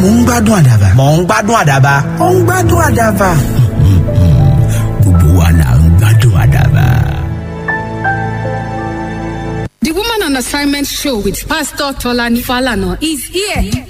ń gbádùn àdàbà. mò ń gbádùn àdàbà. ó ń gbádùn àdàbà. gbogbo wa là ń gbádùn àdàbà. The Woman on Assignment show with Pastor Tolani Falana is here.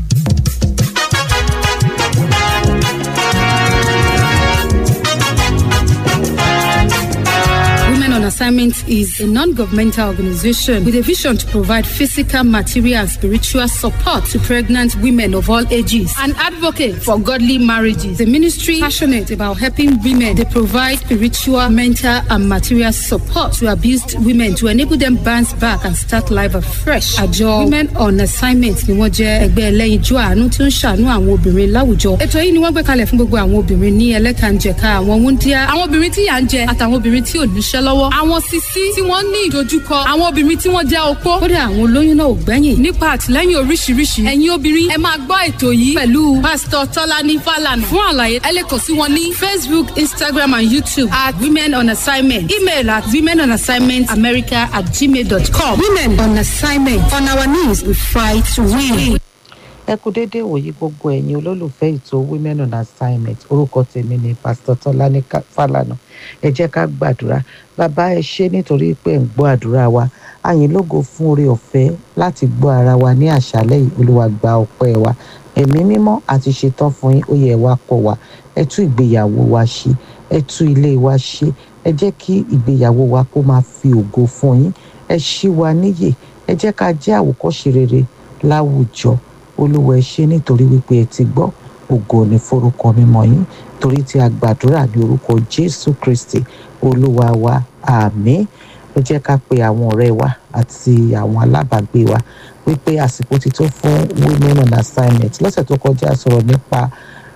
Women on Assignment is a non governmental organization with a vision to provide physical, material, and spiritual support to pregnant women of all ages. An advocate for godly marriages. The ministry passionate about helping women. They provide spiritual, mental, and material support to abused women to enable them bounce back and start life afresh. Àjọ Women on Assignment ni wọ́n jẹ́ ẹgbẹ́ ẹlẹ́yinjú àánú tí ó ń ṣàánú àwọn obìnrin láwùjọ. Ètò yìí ni wọ́n gbé kalẹ̀ fún gbogbo àwọn obìnrin ní ẹlẹ́kànjẹ̀ka àwọn wúndíá, àwọn obìnrin tí yà ń jẹ àtàwọn obìnrin tí ò níṣẹ́ lọ́wọ́, àwọn sisi tí wọ́n ní ìdojúkọ, àwọn obìnrin tí wọ́n jẹ́ opó. Kódà àwọn olóyún náà ò gbẹ́yìn. Nípa àtìlẹ́yìn oríṣiríṣi, ẹ̀yin obìnrin ẹ máa gbọ́ ètò yìí pẹ̀lú Pásítọ̀ Tọ́lání Fálànà. Fún àlàyé, ẹ lè kàn sí wọn ní Facebook, Instagram and YouTube at Women on Assignment. Email at women on assignment america at gmail.com. Women on assignment. On our knees, we fight to win. ẹ kú déédéé wòye gbogbo ẹ̀yin olólùfẹ́ ètò women on assignment orúkọ tèmi ni pásítọ̀ tọ́lání Ká- fálànà ẹ jẹ́ ká gbàdúrà bàbá ẹ ṣé nítorí pé ẹ̀ ń gbọ́ àdúrà wa àyìn lógo fún oore ọ̀fẹ́ láti gbọ́ ara wa ní àṣálẹ́ yìí olúwa gba ọpẹ́ wa ẹ̀mí mímọ́ àti ṣetán fún yín ó yẹ wá kọ́ wa ẹ tú ìgbéyàwó wa ṣe ẹ tú ilé wa ṣe ẹ jẹ́ kí ìgbéyàwó wa kó máa fi ògo fún yín ẹ ṣí wa níyè ẹ jẹ́ ká jẹ́ àwòkọ́ṣe rere láwùjọ olúwa ẹ ṣé nítorí wípé ẹ ti gbọ́ ògo ní forúkọ mímọ́ yín torí tí a gbàdúrà ní orúkọ jésù kristi olúwa wa àmín ẹ jẹ́ ká pe àwọn ọ̀rẹ́ wa àti àwọn alábàágbé wa wípé àsìkò ti tó fún women on assignment lọ́sẹ̀ tó kọjá a sọ̀rọ̀ nípa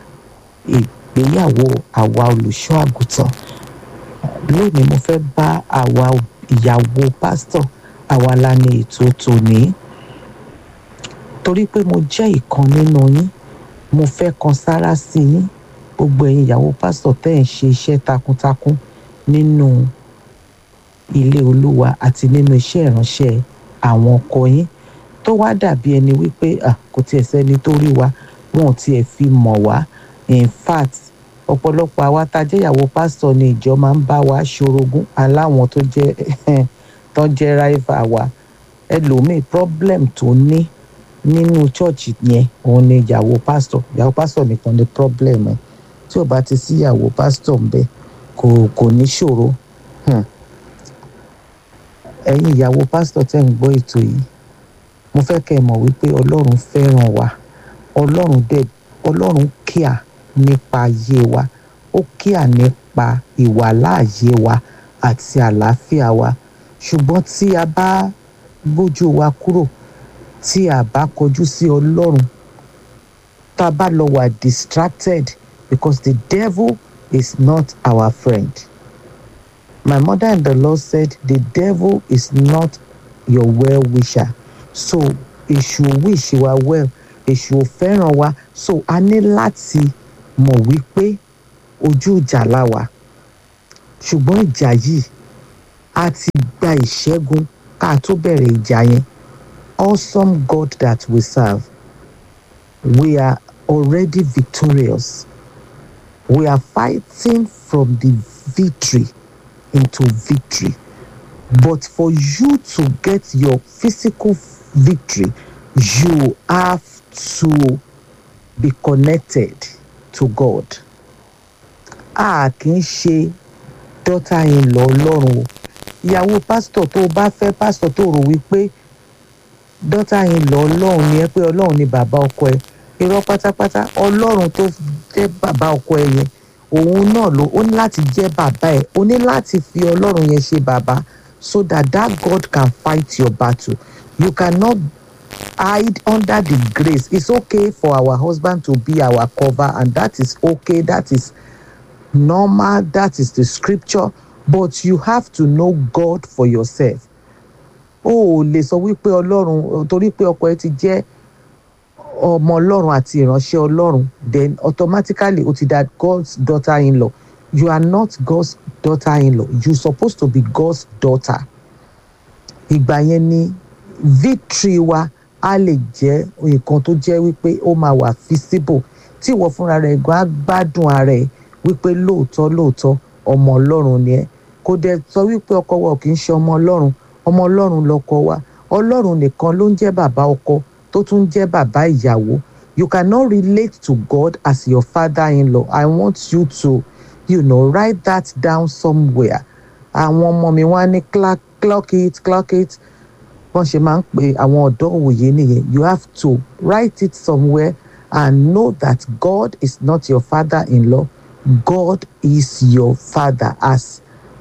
ìgbéyàwó àwa olùṣọ́ àgùntàn lónìí mo fẹ́ bá àwa ìyàwó pásítọ̀ àwa la ní ètò tòní torí pé mo jẹ́ ìkan nínú yín mo fẹ́ kan sára sí yín gbogbo ẹ̀yin ìyàwó pásítọ̀ tẹ́ ẹ̀ ń ṣe iṣẹ́ takuntakun nínú ilé olúwa àti nínú iṣẹ́ ìránṣẹ́ àwọn ọkọ yín tó wá dàbí ẹni wípé ah, kò tiẹ̀ sẹ́ni tó rí wa wọn ò tiẹ̀ fi mọ̀ wá in fact ọ̀pọ̀lọpọ̀ àwa tá a jẹ́ ìyàwó pásítọ̀ ni ìjọ máa ń bá wa ṣorogún aláwọn tó jẹ́ tó jẹ́ ráìvà wa ẹlòmíì problem tó ní nínú chọ́ọ̀chì yẹn òun ni ìyàwó pásítọ̀ ìyàwó pásítọ̀ nìkan ni problem ẹ̀ tí ò bá ti sí ìyàwó pásítọ̀ ń bẹ kò kò ní ṣòro Hmm. ẹ̀yin ìyàwó pásítọ̀ tẹ́ ń gbọ́ ètò yìí mo fẹ́ kẹ́ ẹ mọ̀ wípé ọlọ́run fẹ́ràn wa ọlọ́run dẹ̀ ọlọ́run kíà nípa ayé wa ó kíà nípa ìwàláàyè wa àti àlàáfíà wa ṣùgbọ́n tí a bá gbójú wa kúrò tí a bá kọjú sí ọlọ́run tá a bá lọ wà distracted because the devil is not our friend. My mother in the Lord said, The devil is not your well wisher. So, èṣù wish wa well, èṣù ò fẹ́ràn wa. So, a ní láti mọ̀ wípé ojú ìjà la wà. Ṣùgbọ́n ìjà yìí, a ti gba ìṣẹ́gun ká tó bẹ̀rẹ̀ ìjà yẹn. Awesome God that we serve. We are already victorious. We are fighting from the victory into victory. But for you to get your physical victory, you have to be connected to God. A kì í ṣe daughter in law Ọlọ́run o. Ìyàwó pásítọ̀ tó o bá fẹ́ pásítọ̀ tó rò wípé daughter in law Ọlọ́run ni ẹ pé Ọlọ́run ni bàbá ọkọ ẹ. Irọ́ pátápátá Ọlọ́run tó jẹ́ bàbá ọkọ ẹ yẹn òun náà ló ó ní láti jẹ́ bàbá ẹ̀ ó ní láti fi ọlọ́run yẹn ṣe bàbá so that that God can fight your battle you cannot hide under the grace it's okay for our husband to be our cover and that is okay that is normal that is the scripture but you have to know God for yourself o ò lè sọ wípé ọlọ́run torí pé ọkọ ẹ ti jẹ́ ọmọ ọlọ́run àti ìránṣẹ́ ọlọ́run then automatically o ti da God's daughter in law you are not God's daughter in law you supposed to be God's daughter ìgbà yẹn ni victory wa á lè jẹ́ nǹkan tó jẹ́ wípé ó máa wà feasible tí ìwọ fúnra rẹ̀ gan á gbádùn ara ẹ̀ wípé lóòótọ́ lóòótọ́ ọmọ ọlọ́run ni ẹ́ kò dẹ̀ sọ wípé ọkọ wa ò kì í ṣe ọmọ ọlọ́run ọmọ ọlọ́run lọkọ wa ọlọ́run nìkan ló ń jẹ́ bàbá ọkọ tó tún ń jẹ́ bàbá ìyàwó you cannot relate to God as your father-in-law I want you to you know write that down somewhere àwọn ọmọ mi wá ní clock clock it clock it wọ́n ṣe máa ń pe àwọn ọ̀dọ́ òwòye nìyẹn you have to write it somewhere and know that God is not your father-in-law God is your father as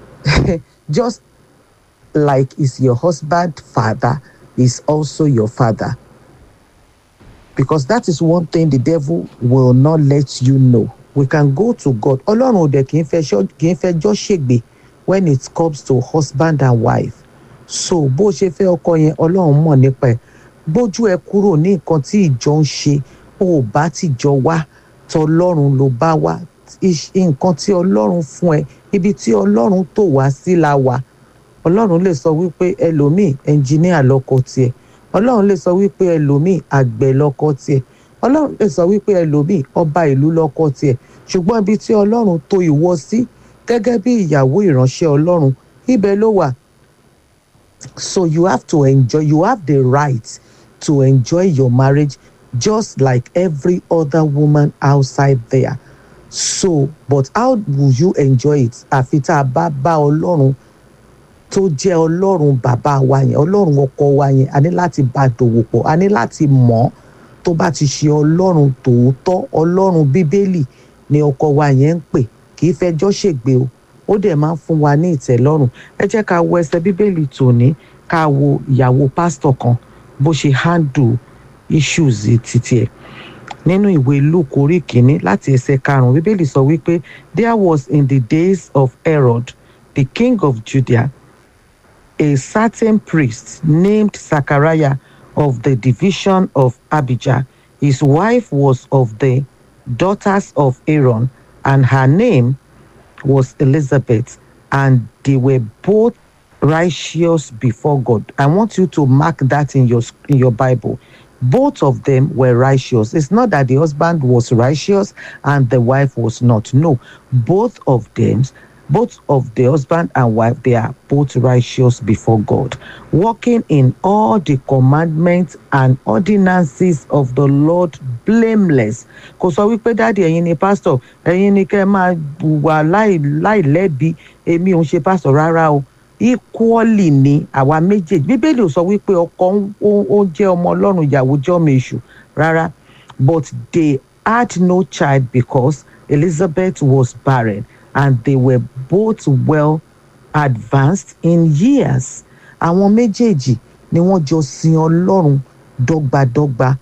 just like is your husband father is also your father because that is one thing the devil will not let you know we can go to God ọlọ́run ò dẹ̀ kì í fẹ́ kì í fẹjọ́ ṣègbè when it comes to husband and wife so bó ṣe fẹ́ ọkọ yẹn ọlọ́run mọ̀ nípa ẹ̀ gbójú ẹ kúrò ní nǹkan tí ìjọ ń ṣe ó bá tìjọ wá tọlọ́run ló bá wá nǹkan tí ọlọ́run fún ẹ ibi tí ọlọ́run tò wá sí la wà ọlọ́run lè sọ wípé ẹlòmíì ẹnjìníà lọ́kọ tiẹ̀ ọlọ́run lè sọ wípé ẹlòmíì àgbẹ̀ lọ́kọ tiẹ̀ ọlọ́run lè sọ wípé ẹlòmíì ọba ìlú lọ́kọ tiẹ̀ ṣùgbọ́n ibi tí ọlọ́run tò ìwọ sí gẹ́gẹ́ bí ìyàwó ìránṣẹ́ ọlọ́run ibẹ̀ ló wà so you have to enjoy you have the right to enjoy your marriage just like every other woman outside there so but how will you enjoy it àfi tá a bá bá ọlọ́run tó jẹ́ ọlọ́run bàbá wa yẹn ọlọ́run ọkọ wa yẹn a ní láti bá dòwò pọ̀ a ní láti mọ̀ ọ́ tó bá ti ṣe ọlọ́run tòótọ́ ọlọ́run bíbélì ni ọkọ wa yẹn ń pè kì í fẹjọ́ ṣègbè o ó dẹ̀ máa ń fún wa ní ìtẹ́lọ́rùn ẹ jẹ́ ká wo ẹsẹ̀ bíbélì tòní ká wo ìyàwó pásítọ̀ kan bó ṣe handle issues títí ẹ̀ nínú ìwé luke orí kìíní láti ẹsẹ̀ karùnún bíbélì sọ wípé there was in the days of herod the king of judea a certain priest named zachariah of the division of abijah his wife was of the daughters of aaron and her name was elizabeth and they were both righteous before god i want you to mark that in your in your bible both of them were righteous. It's not that the husband was righteous and the wife was not. No, both of them, both of the husband and wife, they are both righteous before God, walking in all the commandments and ordinances of the Lord blameless. Kò sọ wípé dáàdi ẹ̀yin ni pásítọ̀ ẹ̀yin ni kẹ́ ẹ máa wà láìlẹ́bi èmi ò ń ṣe pásítọ̀ rárá o equally ni àwa méjèèjì bíbélì ò sọ wípé ọkọ ó jẹ́ ọmọ ọlọ́run ìyàwó jẹ́ ọmọ èṣù rárá but they had no child because elizabeth was barren and they were both well advanced in years àwọn méjèèjì ni wọ́n jọ sin ọlọ́run dọ́gbadọ́gba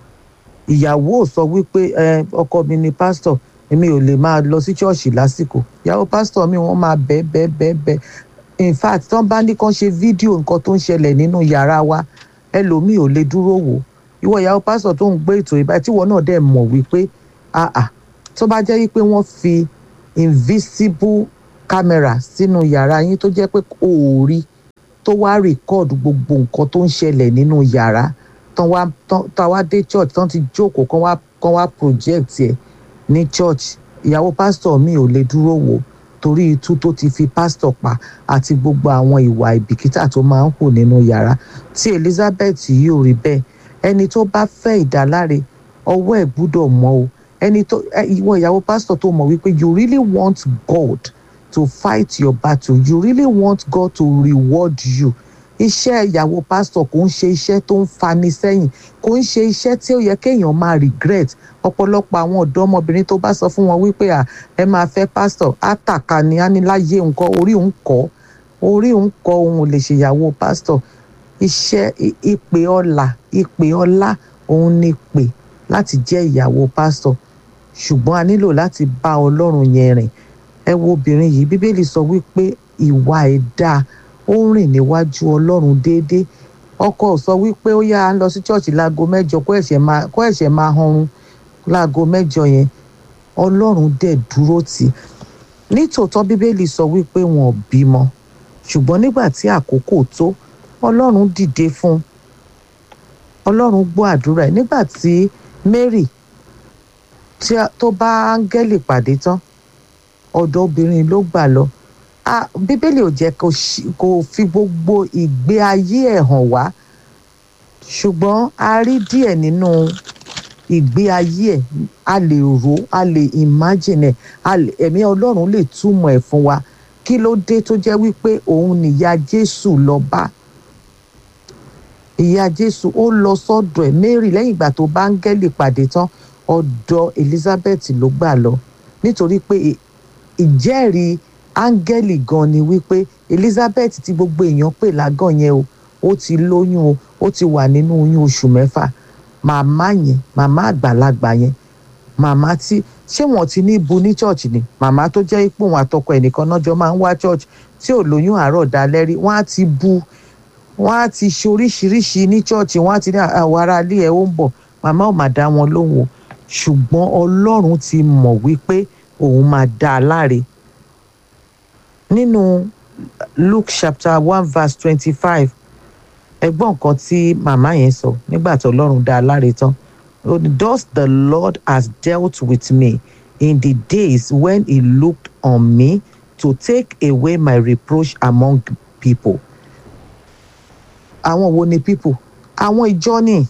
ìyàwó ò sọ wípé ọkọ mi ni pásítọ̀ èmi ò lè máa lọ sí ṣọ́ọ̀ṣì lásìkò ìyàwó pásítọ̀ mi wọ́n máa bẹ́ẹ̀ bẹ́ẹ̀ bẹ́ẹ̀ bẹ́ẹ̀ in fact tán bá ní kán ṣe fídíò nǹkan tó ń ṣẹlẹ̀ nínú yàrá wa ẹlòmíì ò lè dúró wò ìwọ ìyàwó pásítọ̀ tó ń gbé ètò ìbá tíwọ náà dẹ̀ mọ̀ wípé àà tó bá jẹ́ wípé wọ́n fi invisible camera sínú yàrá yín tó jẹ́ pé kò rí tó wá record gbogbo nǹkan tó ń ṣẹlẹ̀ nínú yàrá tán wá tán wá dé church tán ti jókòó kán wá kán wá project ẹ̀ ní church ìyàwó pásítọ̀ mi ò lè dúró wò torí itú tó ti fi pásítọ̀ pa àti gbogbo àwọn ìwà ìbìkítà tó máa ń hù nínú yàrá tí Elizabeth yìí ò rí bẹ́ẹ̀ ẹni tó bá fẹ́ ìdáláre ọwọ́ ẹ̀ gbúdọ̀ mọ́ o ẹni tó ìwọ ìyàwó pásítọ̀ tó mọ̀ wípé you really want God to fight your battle you really want God to reward you iṣẹ́ ìyàwó pásítọ̀ kò ń ṣe iṣẹ́ tó ń fani sẹ́yìn kò ń ṣe iṣẹ́ tí ó yẹ kéèyàn máa regret ọ̀pọ̀lọpọ̀ àwọn ọ̀dọ́mọbìnrin tó bá sọ fún wọn wípé à ẹ máa fẹ́ pásítọ̀ àtàkà ni á ní láyé nǹkan orí òun kọ́ orí òun kọ́ òun ò lè ṣèyàwó pásítọ̀ iṣẹ́ ìpè ọlà ìpè ọlá òun ni pè láti jẹ́ ìyàwó pásítọ̀ ṣùgbọ́n a nílò láti bá ọlọ́run yẹn rìn ẹ wo obìnrin yìí bíbélì sọ wípé ìwà ẹ̀ dáa ó ń rìn níwájú ọlọ́run déédéé ọkọ ò sọ wípé ó yá a lọ sí ṣọ́ọ̀ṣì láago mẹ́jọ kó ẹ̀ṣẹ̀ máa kó ẹ̀ṣẹ̀ máa hanrun láago mẹ́jọ yẹn ọlọ́run dẹ̀ dúró tì í nítòótọ́ bíbélì sọ wípé wọn ò bímọ ṣùgbọ́n nígbà tí àkókò tó ọlọ́run dìde fún un ọlọ́run gbọ́ àdúrà ẹ̀ nígbà tí Mary tí a- tó bá áńgẹ́lì pàdé tán ọ̀dọ̀ obìnrin ló gbà lọ Ah, bíbélì ò jẹ́ kó ṣí- kó fi gbogbo ìgbé ayé ẹ̀ hàn wá ṣùgbọ́n a rí díẹ̀ nínú ìgbé ayé ẹ̀ a lè rò a lè imagine ẹ̀ a lè- ẹ̀mí ọlọ́run lè túmọ̀ ẹ̀ fún wa kí ló dé tó jẹ́ wípé òun nìyá Jésù lọ bá ìyá Jésù ó lọ sọ́dọ̀ ẹ̀ Mary lẹ́yìn ìgbà tó bá áńgẹ́lì pàdé tán ọ̀dọ̀ Elizabeth ló gbà lọ nítorí pé ì- ìjẹ́rìí áńgẹ́lì gan ni wípé Elizabeth tí gbogbo èèyàn pè lágàn yẹn o ó ti lóyún o ó ti wà nínú oyún oṣù mẹ́fà màmá yẹn màmá àgbàlagbà yẹn màmá tí ṣé wọn ti ní bu ní church ni màmá tó jẹ́ ipò wọn àtọkọ ẹnìkan náà jọ máa ń wá church tí ò lóyún àárọ̀ dalẹ́ rí wọ́n á ti bu wọ́n á ti ṣe oríṣiríṣi ní church wọ́n á ti ní àwọn ará ilé ẹ̀ ó ń bọ̀ màmá ò máa dá wọn lóhùn o ṣùgbọ́n ọlọ́run ti mọ̀ wípé òun máa dá a láre nínú Luke chapter one verse twenty-five ẹgbọ́n nǹkan tí màmá yẹn sọ nígbà tí ọlọ́run dá a láre tán ó ní, thus the Lord has dealt with me in the days when he looked on me to take away my reproach among people. àwọn wo ni people àwọn ìjọ ni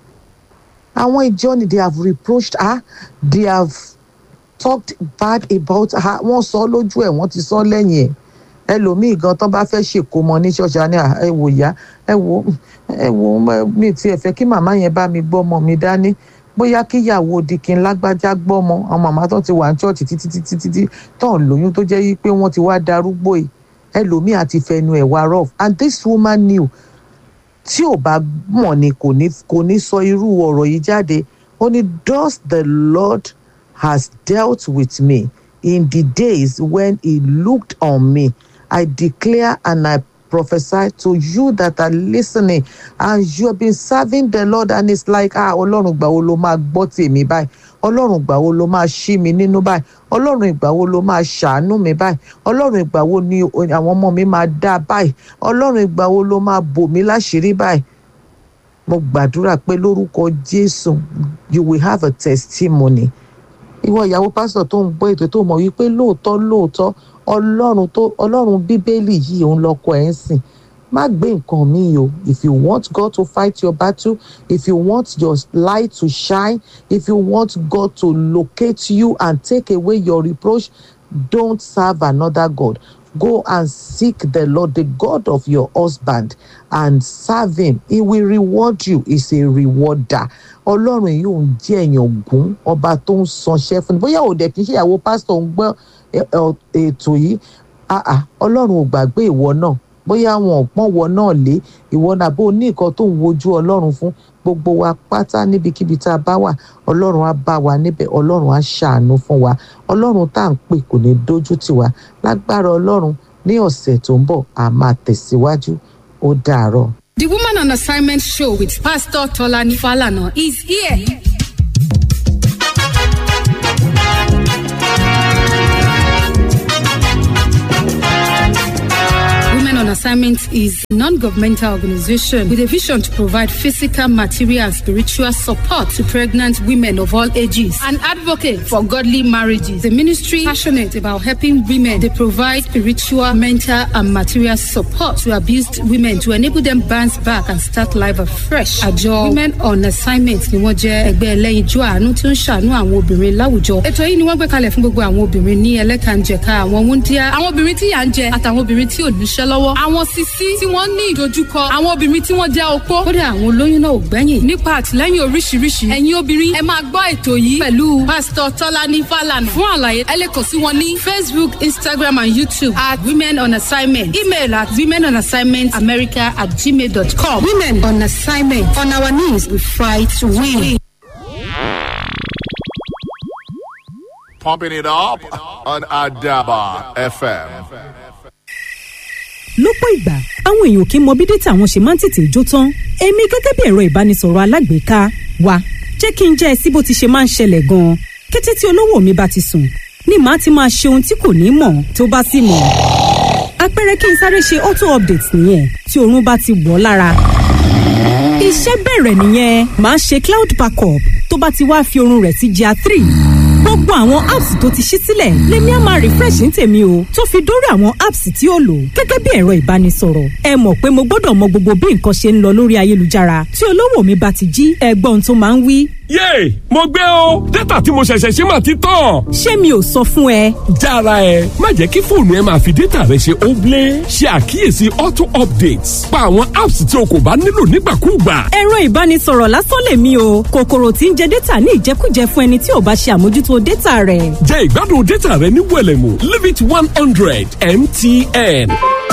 àwọn ìjọ ni they have reproached her they have talked bad about her wọ́n sọ lójú ẹ̀ wọ́n ti sọ lẹ́yìn ẹ̀ ẹlòmíì gan tán bá fẹ́ ṣèkómọ ní ṣọ́ọ̀ṣì á ní "Ah, ẹ wò yá ẹ wò ẹ wò mi tiẹ̀ fẹ́ kí màmá yẹn bá mi gbọ́ ọmọ mi dání bóyá kíyàwó dikin lágbájá gbọ́ ọmọ àwọn màmá tó ti wà ní ṣọ́ọ̀ṣì títí títí títí tán lóyún tó jẹ́ yí pé wọ́n ti wá darúgbó yìí ẹlòmíì àti fẹnu ẹ̀ wá rough and this woman knew tí ò bá mọ̀ ni kò ní kò ní sọ irú ọ̀rọ̀ yìí jáde ó ní thus the Lord has dealt with me in the days when he looked on me I declare and I prophesy to you that are listening and you have been serving the Lord and it's like ah ọlọ́run ìgbà wo ló máa gbọ́ tèmi báyìí ọlọ́run ìgbà wo ló máa ṣí mi nínú báyìí ọlọ́run ìgbà wo ló máa ṣàánú mi báyìí ọlọ́run ìgbà wo ni àwọn ọmọ mi máa dá báyìí ọlọ́run ìgbà wo ló máa bò mí láṣìírí báyìí mo gbàdúrà pé lórúkọ Jésù you will have a testimony ìwọ ìyàwó pásítọ̀ tó ń gbọ́ ètò tó mọ̀ wípé lóòótọ́ lóòótọ́ ọlọ́run tó ọlọ́run bíbélì yìí òun lọ́kọ ẹ̀ ń sìn má gbé nǹkan míì o if you want God to fight your battle if you want your light to shine if you want God to locate you and take away your reproach don't serve another God go and seek the Lord the God of your husband and serve him he will reward you he's a rewarder ọlọ́run yìí ò ń jẹ́ èèyàn gún ọba tó ń sanṣẹ́ fún ni bóyá òde kì í ṣe ìyàwó pásítọ̀ ń gbọ́ ẹ- ẹ- ètò yìí ah ah, ọlọ́run ò gbàgbé ìwọ náà bóyá wọn ò pọ́n wọ náà lé ìwọ náà bó ní nǹkan tó ń wojú ọlọ́run fún gbogbo wa pátá níbikíbi tá a bá wà ọlọ́run á bá wa níbẹ̀ ọlọ́run á ṣàánú fún wa ọlọ́run tá à ń pè kò ní dójú tì wá lágbára ọlọ́run ní ọ̀sẹ̀ tó ń bọ̀ a máa tẹ̀síwájú ó dàárọ̀. The Woman on Assignment show with Pastor Tolani Falana is here. Women on Assignment is a non-governmental organization with a vision to provide physical, material, and spiritual support to pregnant women of all ages. An advocate for godly marriages. The ministry passionate about helping women. They provide spiritual, mental, and material support to abused women to enable them bounce back and start life afresh. Àjọ Women on Assignment ni wọ́n jẹ́ ẹgbẹ́ ẹlẹ́yinjú àánú tí ó ń ṣàánú àwọn obìnrin láwùjọ. Ètò yìí ni wọ́n gbé kalẹ̀ fún gbogbo àwọn obìnrin ní ẹlẹ́kànjẹ̀ka àwọn wúndíá. Àwọn obìnrin tí yà ń jẹ àtàwọn obìnrin tí ò níṣẹ́ lọ́wọ́. Àwọn sisi tí wọ́n ní ìdojúkọ. Àwọn obìnrin tí wọ́n jẹ́ opó. Kódà àwọn olóyún náà ò gbẹ́yìn. Nípa àtìlẹ́yìn oríṣiríṣi. Ẹ̀yin obìnrin ẹ máa gbọ́ ètò yìí pẹ̀lú Pásítọ̀ Tọ́lání Fálànà. Fún àlàyé ẹ lè kàn sí wọn ní Facebook, Instagram and YouTube at Women on Assignment. Email at women on assignment america at gmail.com. Women on Assignment. On our knees we fight to win. Pumping it up on Adaba FM. lọ́pọ̀ ìgbà àwọn èèyàn kì í mọ bí dátà wọn ṣe máa ń tètè jó tán èmi gẹ́gẹ́ bí ẹ̀rọ ìbánisọ̀rọ̀ alágbèéká wa jẹ́ kí n jẹ́ ẹ sí bó ti ṣe máa ń ṣẹlẹ̀ gan-an kété tí olówó mi bá ti sùn ni màá ti máa ṣe ohun tí kò ní mọ̀ tó bá sì mọ̀ àpẹẹrẹ kí n sáré ṣe auto update nìyẹn tí oorun bá ti wọ̀ ọ́ lára iṣẹ́ bẹ̀rẹ̀ nìyẹn màá ṣe cloud backup tó bá ti wá fi oorun rẹ̀ sí gr three gbogbo àwọn apps tó ti ṣí sílẹ̀ lèmi á máa refresh ní tèmi o tó fi dórí àwọn apps tí ó lò gẹ́gẹ́ bí ẹ̀rọ ìbánisọ̀rọ̀ ẹ mọ̀ pé mo gbọ́dọ̀ mọ gbogbo bí nǹkan ṣe ń lọ lórí ayélujára tí olówó mi bá ti jí ẹgbọ́n tó máa ń wí. yéè mo gbé o dátà tí mo ṣẹ̀ṣẹ̀ ṣe máa ti tán. ṣé mi ò sọ fún ẹ. jára ẹ má jẹ́ kí fóònù ẹ máa fi dátà rẹ ṣe óblé ṣe àkíyèsí auto updates pa àwọn apps tí o kò bá nílò nígbàkúùgbà. ẹ̀rọ ìbánisọ̀rọ̀ lásán lèmi o kòkòrò tí ń jẹ dátà ní ìjẹkújẹ fún ẹni tí ò bá ṣe àmójútó dátà rẹ̀. jẹ́ ìgbádùn dátà rẹ ní wẹ̀lẹ̀mú limit one hundred mtn.